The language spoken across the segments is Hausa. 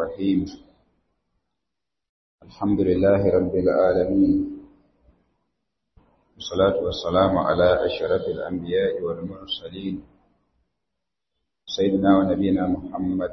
الرحيم الحمد لله رب العالمين والصلاة والسلام على أشرف الأنبياء والمرسلين سيدنا ونبينا محمد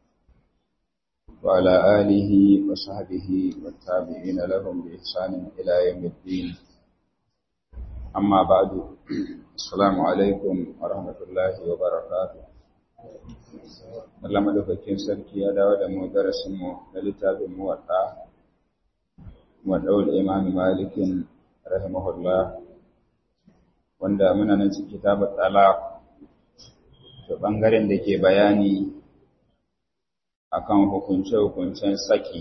وعلى آله وصحبه والتابعين لهم بإحسان إلى يوم الدين أما بعد السلام عليكم ورحمة الله وبركاته Allah madaukakin sarki ya dawo da mu darasin mu na littafin muwatta muwadda'ul imam malikin rahimahullah wanda muna nan cikin kitabut talaq to bangaren da ke bayani akan hukunce-hukuncen saki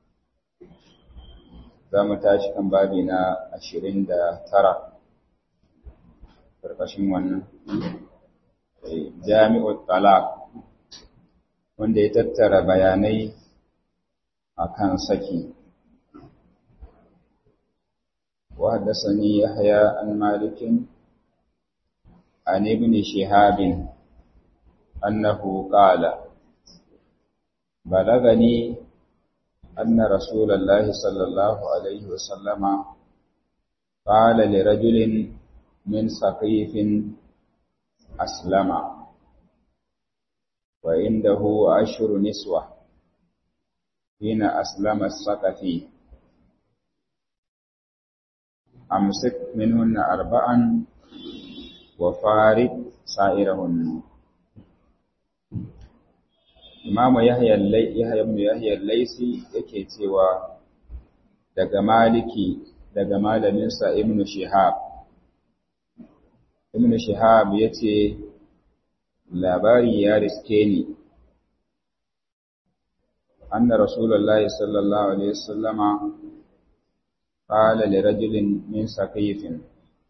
za mu tashi kan babi na ashirin da tara ƙarƙashin wannan jami'ul talaq wanda ya tattara bayanai akan saki wa haddathani yahya an malikin an ibn shihab annahu qala balagani anna rasulullahi sallallahu alaihi wasallama qala lirajulin min saqifin aslama وعنده عشر نسوة حين أسلم السقفي أمسك منهن أربعا وفارق سائرهن Imamu Yahya ibn Yahya al-Laisi yake cewa daga Maliki daga malaminsa Ibn Shihab Ibn Shihab yace labari ya riske ni anna rasulullahi sallallahu alaihi wasallama qala li rajulin min saqifin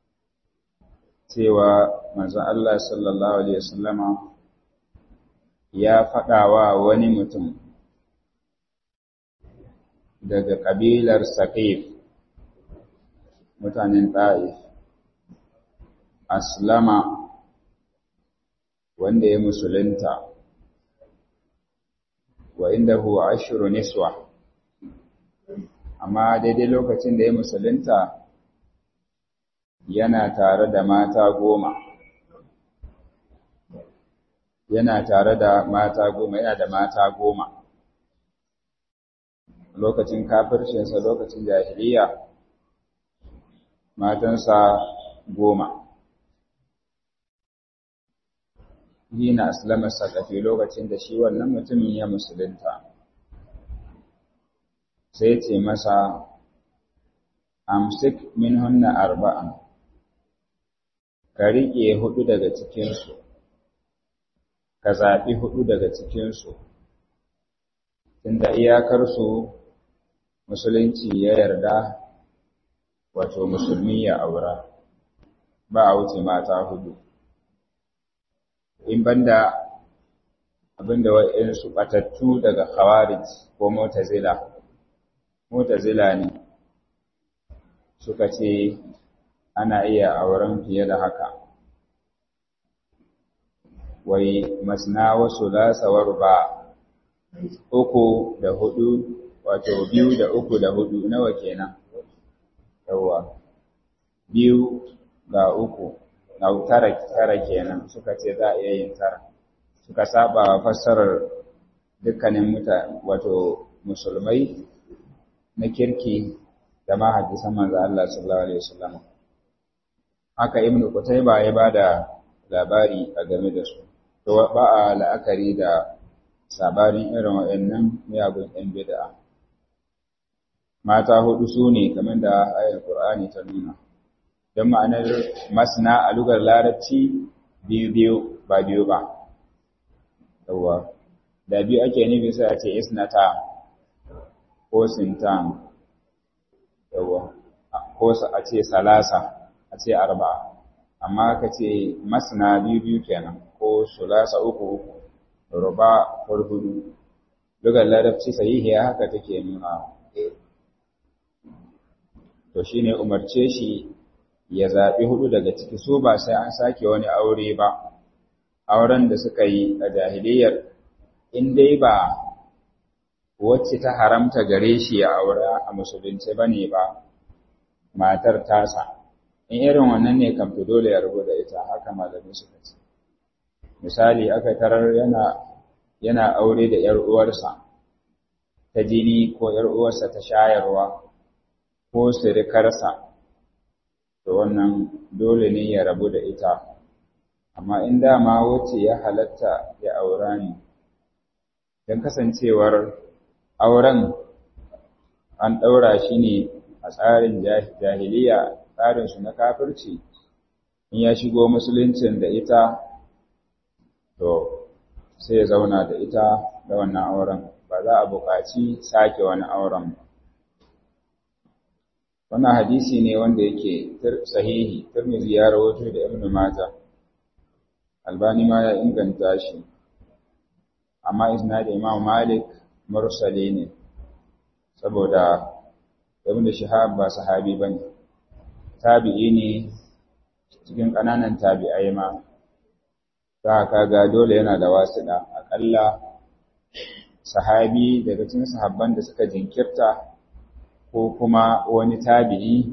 cewa manzon Allah sallallahu alaihi wasallama ya faɗawa wani mutum daga kabilar saqif mutanen ta'if aslama wanda ya musulunta wa inda huwa ashiru niswa amma daidai lokacin da ya musulunta yana tare da mata goma yana tare da mata goma yana da mata goma lokacin kafircinsa lokacin jahiliya matansa goma hina aslama sakafi lokacin da shi wannan mutumin ya musulunta sai ce masa amsik min hunna arba'an ka riƙe hudu daga cikinsu ka zaɓi hudu daga cikinsu tunda iyakarsu musulunci ya yarda wato musulmi ya aura ba a wuce mata hudu in banda abinda wa'insu batattu daga khawarij ko mutazila mutazila ne suka ce ana iya auren fiye da haka wai masna wasu lasawar ba uku da hudu wato biyu da uku da hudu nawa kenan yawa biyu ga uku na tara tara kenan suka ce za a iya yin tara suka saba wa fassarar dukkanin muta wato musulmai na kirki da ma hadisan manzo Allah sallallahu alaihi wasallam haka ibnu qutayba ya bada labari a game da su to ba a la'akari da sabarin irin waɗannan miyagun ɗan bid'a mata hudu su ne kamar da ayar Qur'ani ta nuna don ma'anar masna a lugar larabci biyu-biyu ba biyu ba. Yawwa, da biyu ake nufi sai a ce isnata ko sintan, yawwa, ko a ce salasa, a ce arba, amma ka ce masna biyu-biyu kenan ko sulasa uku uku, ruba farhudu. Lugar larabci sahihiya haka take nuna. To shi ne umarce shi ya zaɓi hudu daga ciki su ba sai an sake wani aure ba, auren da suka yi a jahiliyar in dai ba wacce ta haramta gare shi ya aura a musulunci bane ba matar tasa in irin wannan ne kam to dole ya rubu da ita haka malami suka ce misali aka tarar yana yana aure da ‘yar uwarsa ta jini ko ‘yar uwarsa ta shayarwa ko sirikarsa, to wannan dole ne ya rabu da ita, amma in dama wacce ya halatta ya aura ne, don kasancewar auren an ɗaura shi ne a tsarin jahiliya tsarinsu na kafirci, in ya shigo musuluncin da ita, to sai ya zauna da ita da wannan auren ba za a buƙaci sake wani auren ba wannan hadisi ne wanda yake sahihi Tirmidhi ya rawaito da Ibn Majah Albani ma ya inganta shi amma isnad Imam Malik mursali ne saboda Ibn Shihab ba sahabi bane tabi'i ne cikin ƙananan tabi'ai ma za ka ga dole yana da wasiɗa aƙalla sahabi daga cikin sahabban da suka jinkirta ko kuma wani tabi'i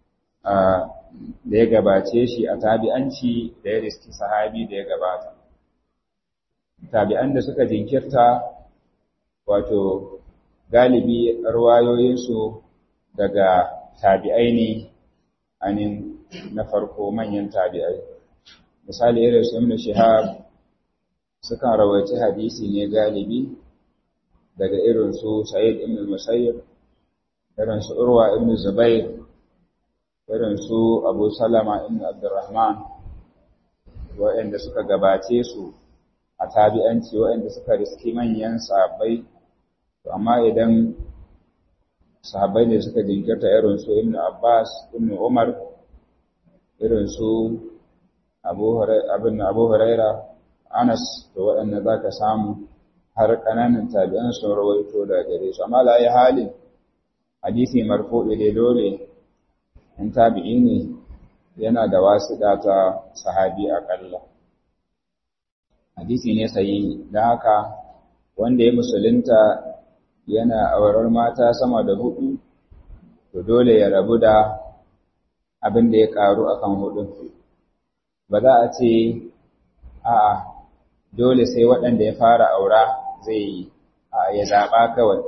da ya gabace shi a tabi'anci da ya riski sahabi da ya gabata tabi'an da suka jinkirta wato galibi ruwayoyinsu daga tabi'ai ne anin na farko manyan tabi'ai misali irin su ibn shihab sukan rawaci hadisi ne galibi daga irin su sa'id ibn musayyib irin su urwa ibn zubair irin su abu salama ibn abdurrahman waɗanda suka gabace su a tabi'anci waɗanda suka riski manyan sahabbai to amma idan sahabbai ne suka jinkirta irin su ibn abbas ibn umar irin su abu huraira anas da waɗanda za ka samu har ƙananan tabi'an sun rawaito da gare su amma la halin hadisi marfu'i dai dole in tabi'i ne yana da wasiɗa ta sahabi aƙalla hadisi ne sayi don haka wanda ya musulunta yana aurar mata sama da hudu to dole ya rabu da abin da ya ƙaru akan hudun ba za a ce a dole sai waɗanda ya fara aura zai yi a ya zaɓa kawai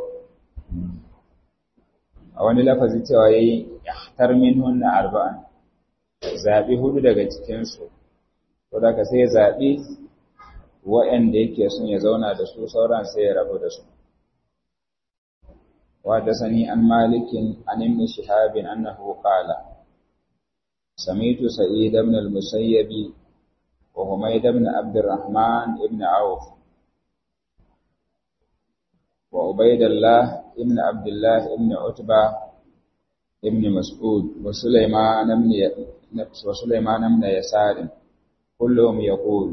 a wani lafazi cewa ya yi yahtar min hunna arba'an zaɓi hudu daga cikinsu to da ka sai zaɓi waɗanda yake son ya zauna da su sauran sai ya rabu da su وحدثني عن مالك عن ابن شهاب أنه قال سميت سعيد بن المسيب وحميد بن عبد الرحمن بن عوف وعبيد الله بن عبد الله بن عتبة بن مسعود وسليمان بن وسليمان بن يسار كلهم يقول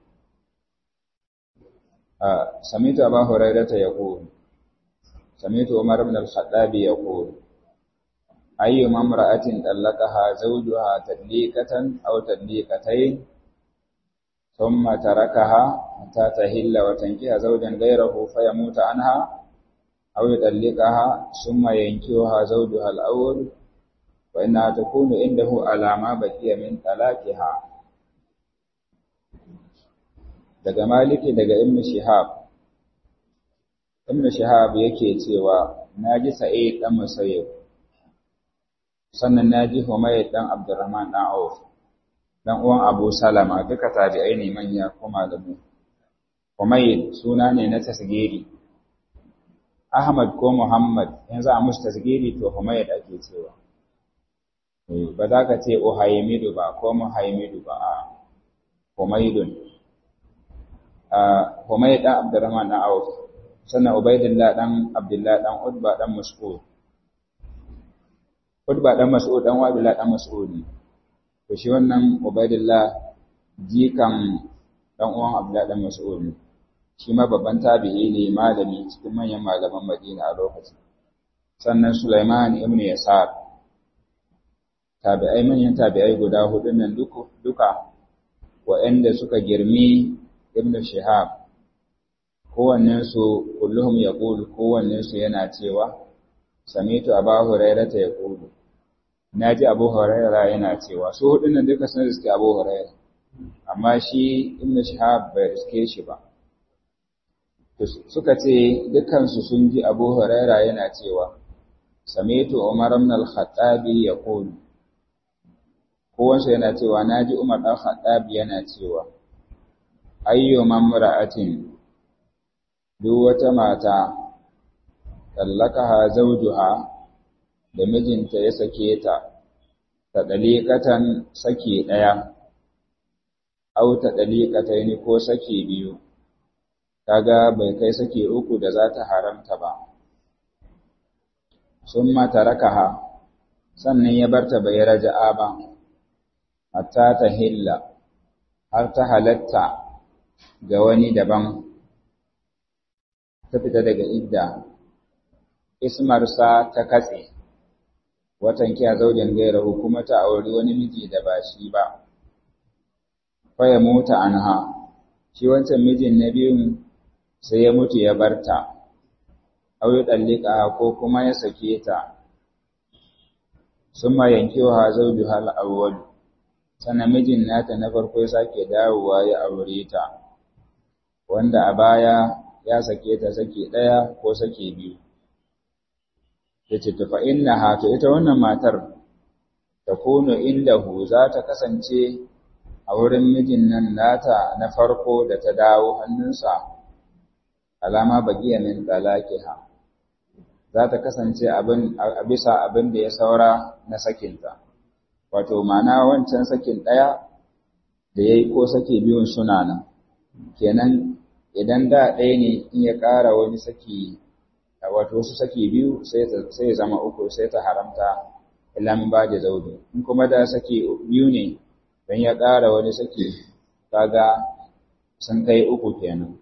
آه سمعت أبا هريرة يقول سمعت عمر بن الخطاب يقول أي امرأة طلقها زوجها تدليكة أو تدليكتين ثم تركها حتى تهل وتنكح زوجا غيره فيموت عنها أو يطلقها ثم ينكحها زوجها الأول فإنها تكون عنده على ما بقي من طلاقها daga maliki daga ibn shihab ibn shihab yake cewa naji sa'id dan musayyib sannan naji humayd dan abdurrahman dan auf dan uwan abu salama duka tabi'ai ne manya ko malamu humayd suna ne na tasgiri ahmad ko muhammad yanzu a musu tasgiri to humayd ake cewa ba za ka ce uhaimidu ba ko muhaimidu ba a humaydun Humayd dan Abdurrahman dan Auf sannan Ubaidillah dan Abdullah dan Utba dan Mas'ud Utba dan Mas'ud dan Abdullah dan Mas'ud to shi wannan Ubaidillah jikan dan uwan Abdullah dan Mas'ud shi ma babban tabi'i ne malami cikin manyan malaman Madina a lokacin sannan Sulaiman ibn Yasar tabi'ai manyan tabi'ai guda hudu nan duka waɗanda suka girmi ibn Shihab kowannensu kulluhum ya ƙulu kowannensu yana cewa samitu abu hurairata ya ƙulu na ji abu huraira yana cewa su hudu nan duka sun riske abu huraira amma shi ibn shahab bai riske shi ba suka ce dukansu sun ji abu huraira yana cewa samitu umar ibn al-khattabi ya ƙulu kowansu yana cewa na ji umar ɗan khattabi yana cewa ayyo mamra'atin duk wata mata tallakaha zawjuha da mijinta ya sake ta ta daliqatan saki daya au ta daliqataini ko saki biyu kaga bai kai saki uku da za ta haramta ba summa tarakaha sannan ya barta bai raja'a ba hatta ta hilla har ta halatta ga wani daban ta fita daga idda ismarsa ta katse watan kiya zaujin gairahu kuma ta auri wani miji da ba shi ba faya mota anha shi wancan mijin na biyun sai ya mutu ya barta au ya dallika ko kuma ya sake ta summa yankewa zaujuha al-awwal sannan mijin nata na farko ya sake dawowa ya aure ta wanda a baya ya sake ta sake ɗaya ko sake biyu ya ce tufa inna to ita wannan matar ta kuno indahu za ta kasance a wurin mijin nan nata na farko da ta dawo hannunsa alama bagiya min talaqiha za ta kasance abin a bisa abin da ya saura na sakinta wato ma'ana wancan sakin ɗaya da ya yi ko sake biyun suna nan kenan idan da ɗaya ne in ya ƙara wani saki wato wasu saki biyu sai ya zama uku sai ta haramta ilan ba da zaudu in kuma da saki biyu ne don ya ƙara wani saki kaga sun kai uku kenan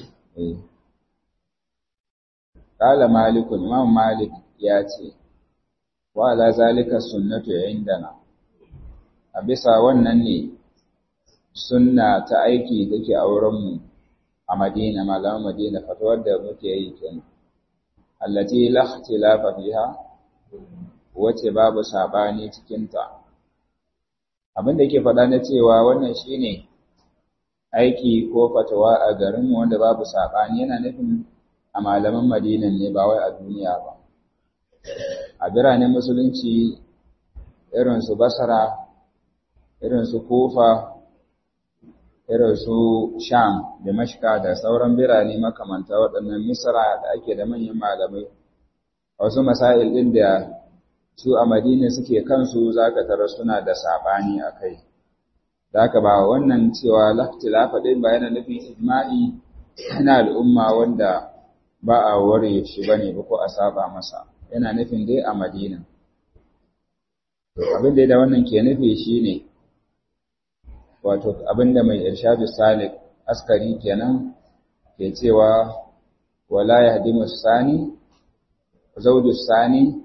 Kala malikun imam malik ya ce wa ala zalika sunnatu indana a bisa wannan ne sunna ta aiki take a wurinmu a Madina malaman Madina fatawar da muke yi kenan allati la ikhtilafa fiha wace babu sabani cikin ta abin da yake faɗa na cewa wannan shine aiki ko fatawa a garin wanda babu sabani yana nufin a malaman Madina ne ba wai a duniya ba a biranen musulunci irin su Basra irin su Kufa irin su Sham da Mashka da sauran birane makamanta waɗannan Misra da ake da manyan malamai wasu masail ɗin da su a Madina suke kansu zaka tara suna da sabani akai zaka ba wannan cewa laftilafa ɗin ba yana nufin ijma'i na al'umma wanda ba a ware shi bane ba ko a saba masa yana nufin dai a Madina to abin da wannan ke nufi shine wato abinda mai irshadu salik askari kenan ke cewa wala yahdimu sani zawju sani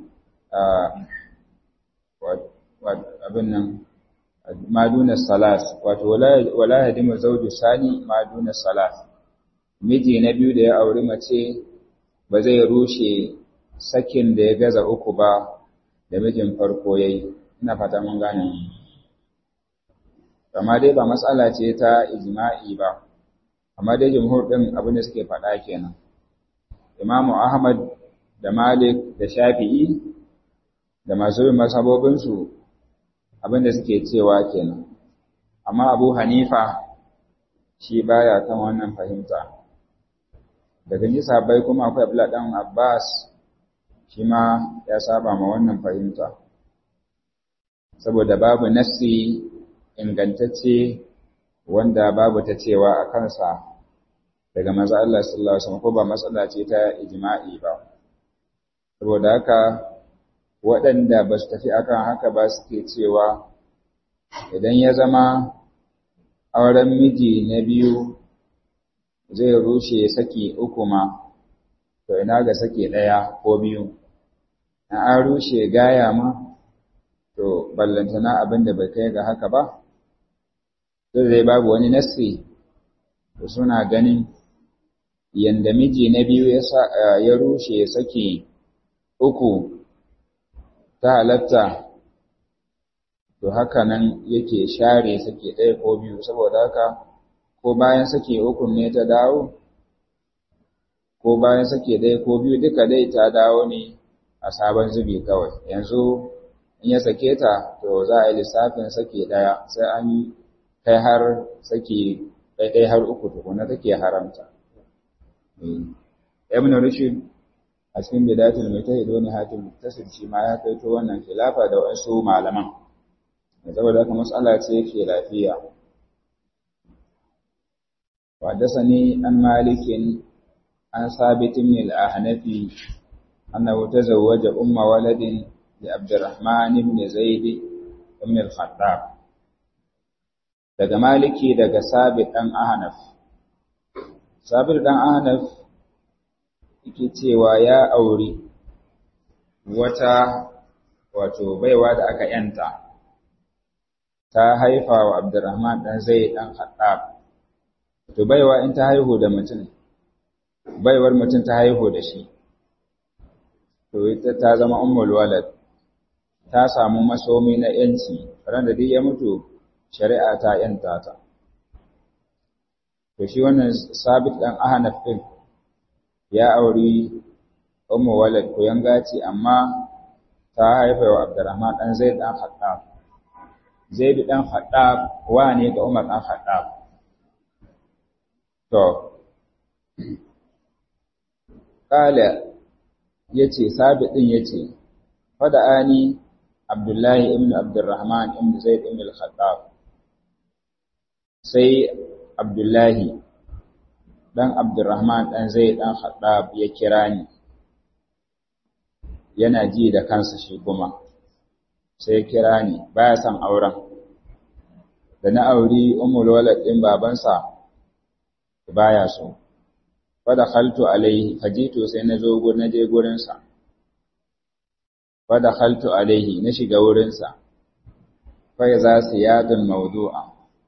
abin nan maduna salas wato wala yahdimu zawju sani maduna salas miji na biyu da ya auri mace ba zai rushe sakin da ya gaza uku ba da mijin farko yayi ina fata mun gane amma dai ba matsala ce ta ijma'i ba amma dai jumhur din abin da suke faɗa kenan imamu ahmad da malik da shafi'i da masu bin masabobinsu abin da suke cewa kenan amma abu hanifa shi baya kan wannan fahimta daga ji sabai kuma akwai abla dan abbas shi ma ya saba ma wannan fahimta saboda babu nassi ingantacce wanda babu ta cewa a kansa daga manzo Allah sallallahu alaihi wasallam ko ba matsala ce ta ijma'i ba saboda haka waɗanda ba su tafi akan haka ba suke cewa idan ya zama auren miji na biyu zai rushe saki uku ma to ina ga saki ɗaya ko biyu an rushe gaya ma to ballantana abin da bai kai ga haka ba sai babu wani nassi da suna ganin yanda miji na biyu ya rushe saki uku ta halatta to haka nan yake share saki ɗaya ko biyu saboda haka ko bayan saki uku ne ta dawo ko bayan saki ɗaya ko biyu duka dai ta dawo ne a sabon zubi kawai yanzu in ya sake ta to za a yi lissafin saki ɗaya sai an kai har saki ɗaiɗai har uku tukuna take haramta ibn rushd a cikin bidatul mujtahid wani hatim muktasib shi ma ya kaito wannan khilafa da wasu malaman saboda haka mas'ala ce yake lafiya وحدثني عن مالك عن ثابت بن الأحنفي أنه تزوج أم ولد لعبد الرحمن بن زيد بن الخطاب daga maliki daga sabit ɗan ahnaf sabit ɗan ahnaf yake cewa ya auri wata wato baiwa da aka yanta ta haifa wa abdurrahman ɗan zai ɗan khattab to baiwa in ta haihu da mutum baiwar mutum ta haihu da shi to ita ta zama ummul walad ta samu masomi na yanci ran da duk ya mutu shari'a ta yanta ta to shi wannan sabit dan ahnaf din ya auri ummu walad ko yangaci amma ta haifa wa abdurrahman dan zaid dan khattab zaid dan khattab wa ne ga umar dan khattab to kala yace sabit din yace fada ani abdullahi ibn abdurrahman ibn zaid ibn al-khattab sai abdullahi dan abdurrahman dan zaid dan khattab ya kira ni yana ji da kansa shi kuma sai kira ni baya son auren da na auri ummul walad din babansa baya so fada khaltu alaihi fajitu sai na zo na je gurinsa fada khaltu alaihi na shiga wurinsa fa za su yadun mawdu'a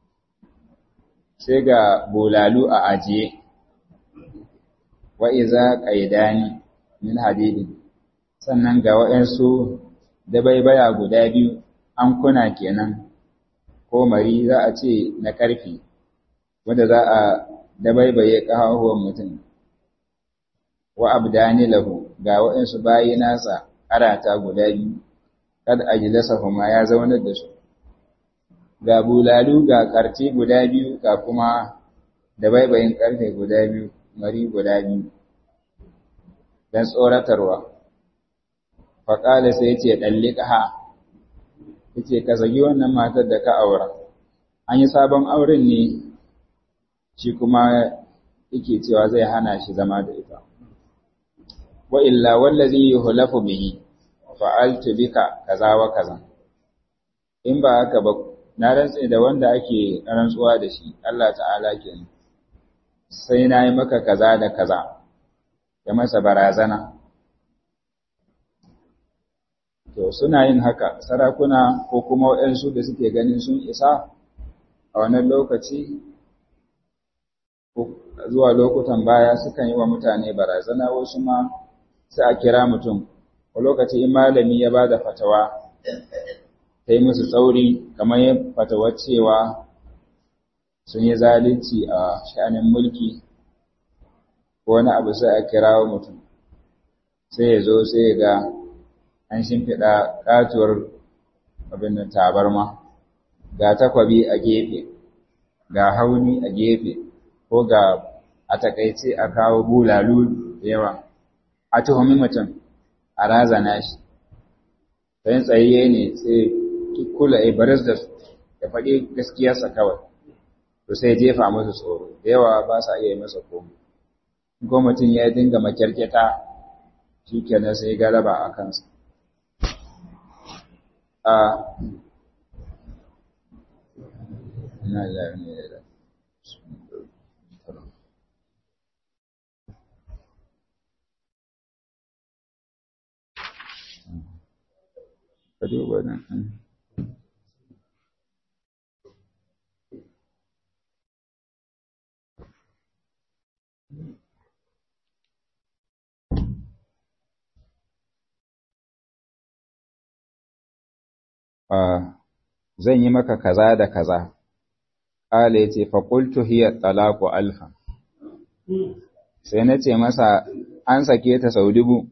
sai ga bulalu a ajiye wa iza qaidani min hadidin sannan ga waɗansu dabaibaya guda biyu an kuna kenan ko mari za a ce na ƙarfi wanda za a dabaibaye ƙahahuwan mutum wa abdani lahu ga waɗansu bayi nasa arata guda biyu kad ajlasahuma ya zaunar da su ga bulalu ga karti guda biyu ga kuma dabaibayin karfe guda biyu mari guda biyu dan tsoratarwa faƙala sai ce ɗalliƙa yace ka zagi wannan matar da ka aura an yi sabon auren ne shi kuma yake cewa zai hana shi zama da ita wa illa wallazi yuhlafu bihi fa'altu bika kaza wa kaza in ba haka ba na rantse da wanda ake rantsuwa da shi Allah ta'ala kenan sai na yi maka kaza da kaza ya masa barazana to suna yin haka sarakuna ko kuma waɗansu da suke ganin sun isa a wannan lokaci zuwa lokutan baya sukan yi wa mutane barazana wasu ma sai a kira mutum a lokaci in malami ya ba da fatawa ta yi musu tsauri kamar yin fatawar cewa sun yi zalunci a sha'anin mulki ko wani abu sai a kirawo mutum sai ya zo sai ya ga an shimfiɗa ƙatuwar abin da tabarma ga takwabi a gefe ga hauni a gefe ko ga a takaice a kawo bulalu da yawa a tuhumi mutum a razana shi sayin tsayayye ne sai kula a baris da ya faɗi gaskiyarsa kawai to sai jefa musu tsoro da yawa ba sa iya masa komai ko mutum ya dinga makyarketa shi kenan sai galaba a kansa a ina da ka duba nan zan yi maka kaza da kaza ƙala ya ce faƙultu hiya talaku alfa sai na ce masa an sake ta sau dubu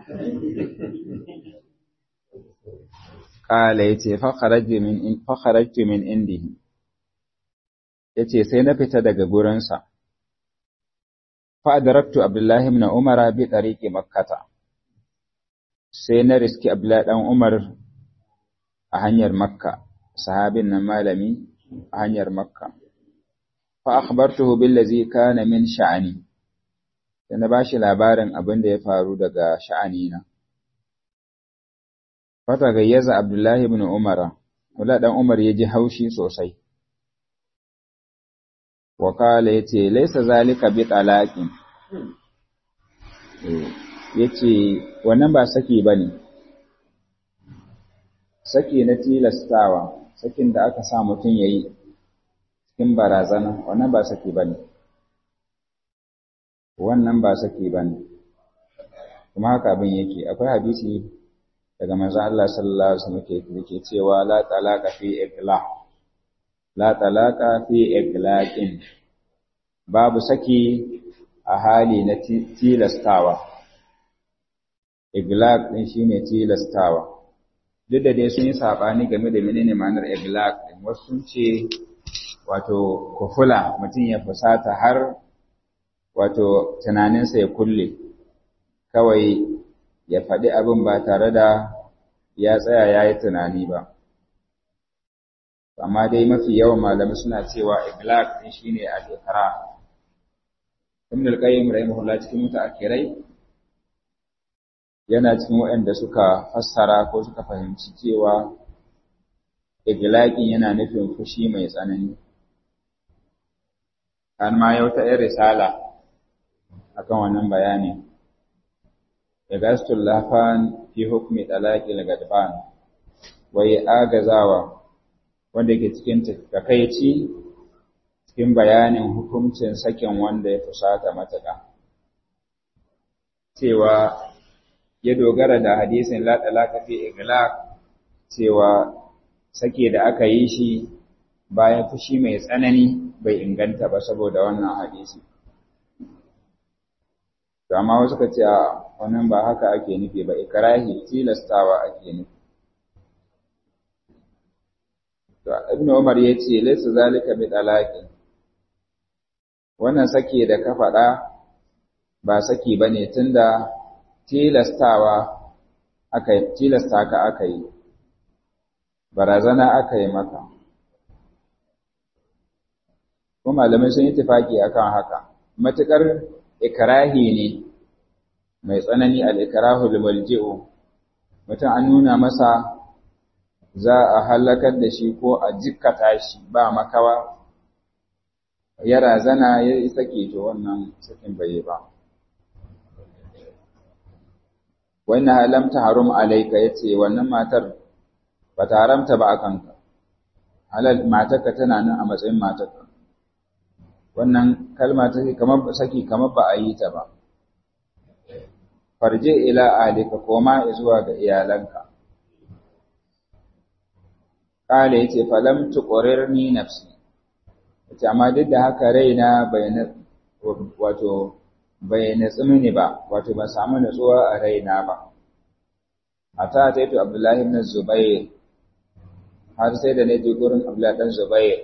ƙala ya ce fakharajtu min indihi ya ce sai na fita daga gurinsa fa'adaraktu abdullahi na umara bi ɗariƙi makkata sai na riski abdullahi ɗan umar a hanyar makka sahabin nan malami a hanyar makka fa akhbartuhu billazi kana min sha'ani sai na bashi labarin abin da ya faru daga sha'ani na fata gayyaza abdullahi ibn umara wala dan umar ya ji haushi sosai wa kala yace laysa zalika bi talaqin yace wannan ba saki bane saki na tilastawa sakin da aka sa mutum yayi cikin barazana wannan ba saki bane wannan ba saki bane kuma haka abin yake akwai hadisi daga manzon Allah sallallahu alaihi wasallam ke cewa la talaqa fi iqla la talaqa fi iqlaqin babu saki a hali na tilastawa iglaq din shine tilastawa duk da dai sun yi sabani game da menene ma'anar iglaq din wasu sun ce wato kufula mutum ya fusata har wato tunaninsa ya kulle kawai ya faɗi abin ba tare da ya tsaya ya yi tunani ba amma dai mafi yawan malamai suna cewa iglaq din shine al-iqra Ibn al-Qayyim rahimahullah cikin mutaakirai yana cikin waɗanda suka fassara ko suka fahimci cewa iglaqin yana nufin fushi mai tsanani an ma yau ta yin risala akan wannan bayani Igastul lafan fi hukmi talaqil gadban wai agazawa wanda ke cikin takaici cikin bayanin hukuncin sakin wanda ya fusata matuƙa. Cewa ya dogara da hadisin la talaka fi iglaq cewa sake da aka yi shi bayan fushi mai tsanani bai inganta ba saboda wannan hadisi. To amma wasu ka ce wannan ba haka ake nufi ba ikrahi tilastawa ake nufi. To Ibn Umar ya ce laysa zalika bi talaqin wannan sake da ka faɗa ba saki ba ne tun da tilastawa aka yi, tilasta ka aka yi, barazana aka yi maka. Kuma malamai sun yi tufaki akan haka, matuƙar ikirahi ne mai tsanani al'ikirahu limalji'u, mutum an nuna masa za a halakar da shi ko a jikkata shi ba makawa ya razana ya yi sake to wannan sakin bai ba. Wannan halamta harum alaika ya ce wannan matar ba ta haramta ba a kanka, halal matarka tana nan a matsayin matarka. Wannan kalma ta kamar saki kamar ba a yi ta ba. Farje ila alika koma zuwa ga iyalanka. Kale ya ce falam tuƙurirni nafsi. Wace amma duk da haka raina bai wato bai natsu mini ba, wato ban samu natsuwa a raina ba. A ta ta yi Abdullahi ibn Zubair, har sai da na je gurin Abdullahi ɗan Zubair.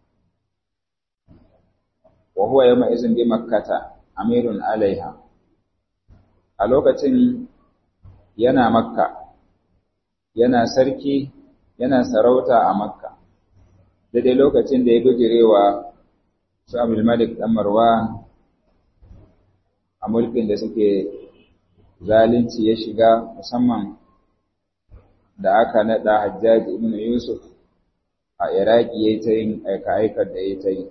Wa huwa yawma izin bi makkata amirun alaiha. A lokacin yana makka, yana sarki, yana sarauta a makka. daidai lokacin da ya bijirewa su Abdulmalik ɗan Marwan a mulkin da suke zalunci ya shiga musamman da aka naɗa Hajjaji ibn Yusuf a Iraki ya yi ta yin aika-aikar da ya ta yi.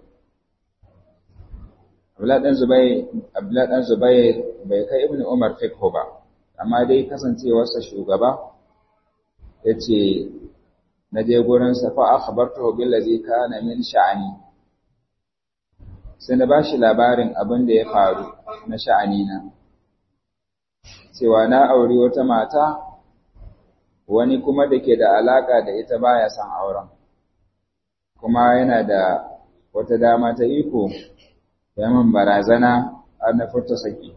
Abdullah ɗan Zubair bai kai ibn Umar fikho ba, amma dai kasancewarsa shugaba ya ce na je gurinsa fa akhbartuhu billazi kana min sha'ani sai na bashi labarin abin da ya faru na sha'ani na cewa na auri wata mata wani kuma da ke da alaka da ita baya son auren kuma yana da wata dama ta iko da yaman barazana har na furta saki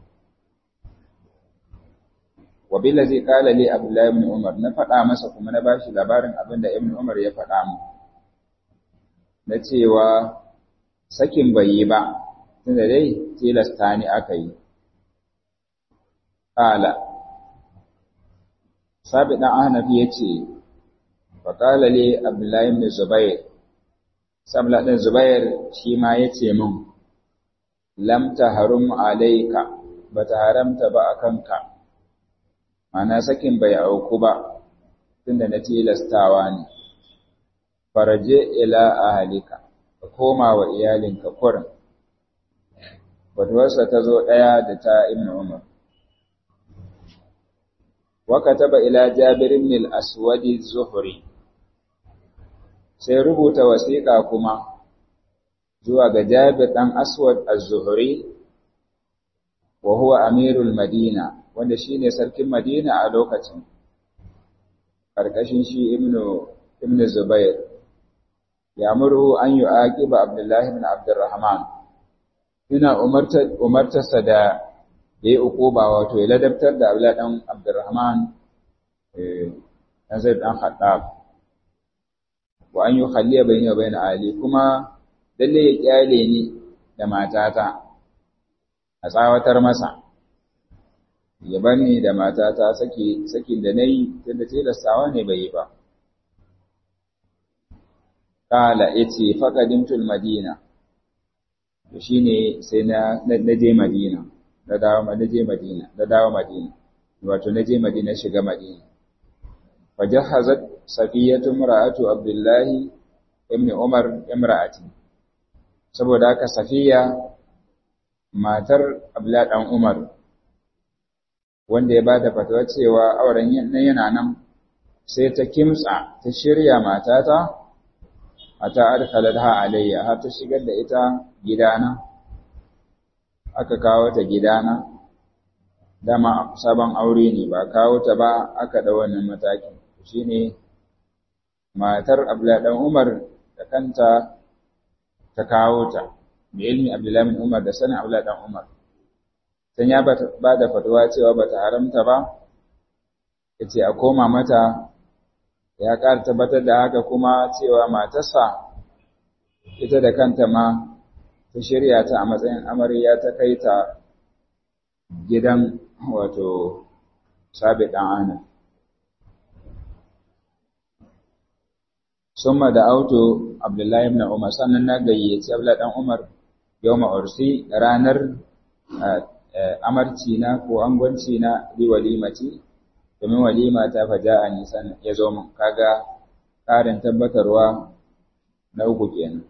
wabila zai kala li abdullahi ibn umar na faɗa masa kuma na bashi labarin abin da ibn umar ya faɗa mu na cewa sakin bai yi ba tunda dai tilasta ni aka yi kala sabi dan ahnafi yace fa kala li abdullahi ibn zubair sabla ɗin zubair shi ma yace min lam taharum alayka bata haramta ba akanka mana sakin bai auku ba tunda na tilastawa ne faraje ila ahalika ka koma wa iyalinka kurin batuwarsa ta zo ɗaya da ta ibn umar wa kataba ila jabir ibn al-aswad az-zuhri sai rubuta wasiƙa kuma zuwa ga jabir dan aswad az-zuhri wa huwa amirul madina wanda shine sarkin madina a lokacin karkashin shi ibnu ibnu zubair ya murhu an yu'aqiba abdullahi ibn abdurrahman ina umarta umartarsa da yayi ukuba wato ya ladabtar da abdullahi dan abdurrahman eh dan zaid dan khattab wa an yukhalliya bayni wa bayna ali kuma dalle ya kyale ni da matata a tsawatar masa ya bar ni da matata saki sakin da nayi tunda tilastawa ne bai yi ba kala yace faqadimtul madina to shine sai na na je madina na dawo na je madina na dawo madina wato na je madina shiga madina fajahazat safiyatu imra'atu abdullahi ibn umar imra'ati saboda haka safiya matar abdullahi dan umar wanda ya bada fatawa cewa auren yana nan sai ta kimtsa ta shirya matata ata adkhalatha alayya har ta shigar da ita gidana aka kawo ta gidana dama sabon aure ne ba kawo ta ba aka da wannan mataki shine matar Abdullahi dan Umar da kanta ta kawo ta bi ilmi Abdullahi bin Umar da sanin Abdullahi dan Umar dan ya ba da fatuwa cewa bata haramta ba yace a koma mata ya ƙara tabbatar da haka kuma cewa matarsa ita da kanta ma ta shirya ta a matsayin amarya ta kai ta gidan wato sabi ɗan ana. Summa da auto Abdullahi ibn Umar sannan na gayyaci Abdullahi ɗan Umar yau ma'ursi ranar amarci na ko angwanci na li walimati domin walima ta faja a nisan ya zo min kaga ƙarin tabbatarwa na uku kenan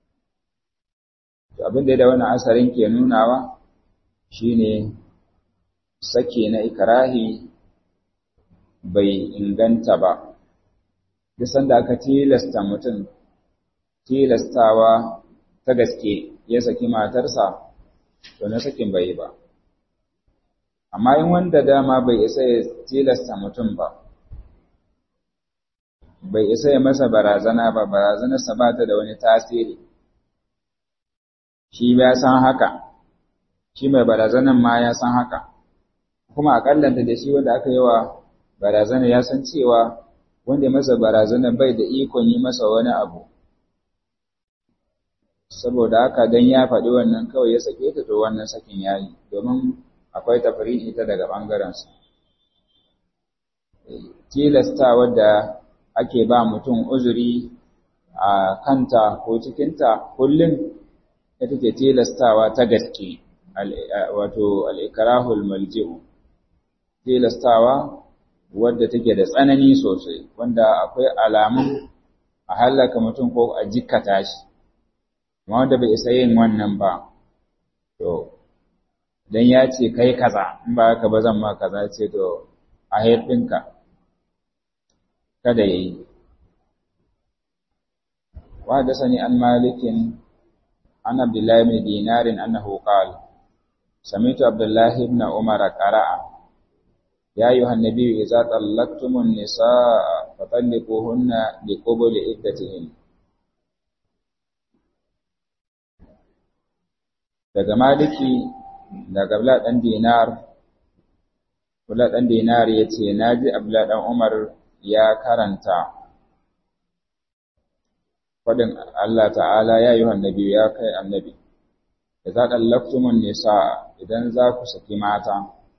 to abin da wannan asarin ke nunawa shine sake na ikrahi bai inganta ba duk sanda aka tilasta mutum tilastawa ta gaske ya saki matarsa to na sakin bai yi ba amma in wanda dama bai isa ya tilasta mutum ba bai isa ya masa barazana ba barazanarsa ba ta da wani tasiri shi ya san haka shi mai barazanan ma ya san haka kuma akallanta da shi wanda aka yi wa barazana ya san cewa wanda masa barazana bai da ikon yi masa wani abu saboda haka dan ya faɗi wannan kawai ya sake ta to wannan sakin yayi domin akwai tafri'i ta daga ɓangarensa. Tilasta wadda ake ba mutum uzuri a kanta ko cikinta kullum ita ke tilastawa ta gaske, wato al'ikarahul malji'u. Tilastawa wadda take da tsanani sosai, wanda akwai alamun a hallaka mutum ko a jikkata shi, amma wanda bai isa yin wannan ba, to, dan ya ce kai kaza in ba haka ba zan ma kaza ce to a ɗinka kada yayi wa da sani an malikin an abdullahi ibn dinarin annahu qala sami'tu abdullahi ibn umar qara'a ya ayyuhan nabiyyu idza tallaqtumun nisaa fatalliquhunna liqubuli iddatihin daga maliki daga abla dan dinar abla dan dinar yace naji abla dan umar ya karanta fadin Allah ta'ala ya ayyuhan nabiyyu ya kai annabi idza tallaqtumun nisaa idan za ku saki mata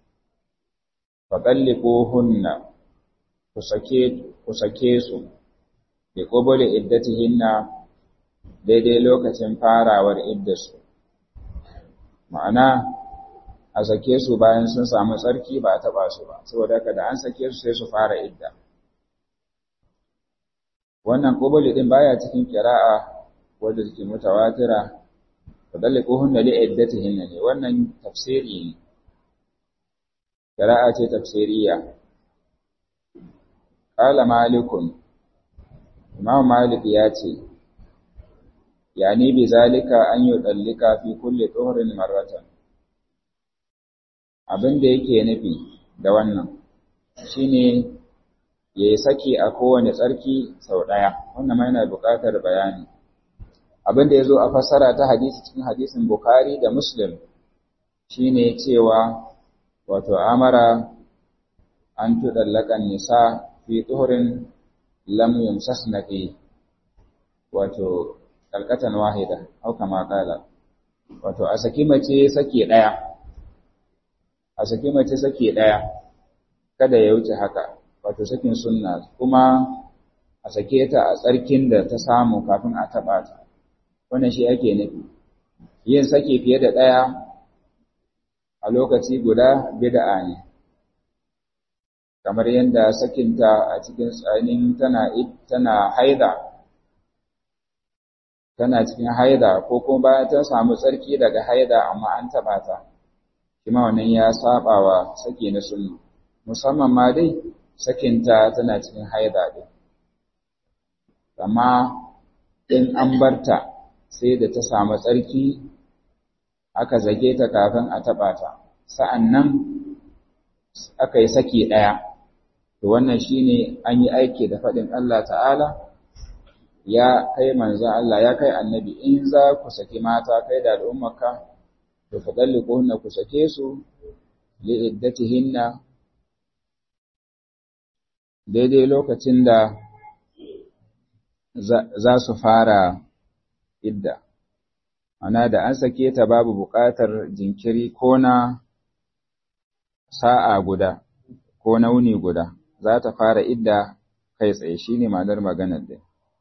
faɗalliƙohunna ku sake su da ƙobole iddatihinna daidai lokacin farawar iddarsu ma'ana a sake su bayan sun samu tsarki ba a taɓa su ba saboda haka da an sake su sai su fara idda wannan ƙobole ɗin baya cikin ƙira'a wadda take mutawatira faɗalliƙohunna da iddatihinna ne wannan tafsiri ne Shari'a ce tafsiriya. Ƙala Malikun, Imam Malik ya ce, Yani bi zalika an yi ɗallika fi kulle tsohorin marratan. Abin da yake nufi da wannan shi ne ya yi saki a kowane tsarki sau ɗaya, wannan ma yana buƙatar bayani. Abin da ya zo a fassara ta hadisi cikin hadisin Bukhari da Muslim shi ne cewa wato amara an tuɗallakan nisa fi tuhurin lam yumsasna fi wato kalkatan wahida au kama kala wato a saki mace sake ɗaya a saki mace sake ɗaya kada ya wuce haka wato sakin sunna kuma a sake ta a tsarkin da ta samu kafin a taɓa ta wannan shi ake nufi yin sake fiye da ɗaya a lokaci guda bid'a ne kamar yadda sakinta a cikin tsanin tana tana haida tana cikin haida ko kuma bayan ta samu tsarki daga haida amma an taba ta kuma wannan ya saba wa saki na sunna musamman ma dai sakinta tana cikin haida din amma in an barta sai da ta samu tsarki aka zage ta kafin a taɓa ta, sa'an nan aka yi saki ɗaya, to wannan shi ne an yi aiki da faɗin Allah ta'ala, ya kai manzan Allah, ya kai annabi, in za ku saki mata kai da al'ummaka, to faɗalli ƙunna ku sake su, li'iddatihinna, daidai lokacin da za su fara idda. ana da an sake ta babu buƙatar jinkiri ko na sa'a guda ko na wuni guda za ta fara idda kai tsaye shi ne ma'anar maganar da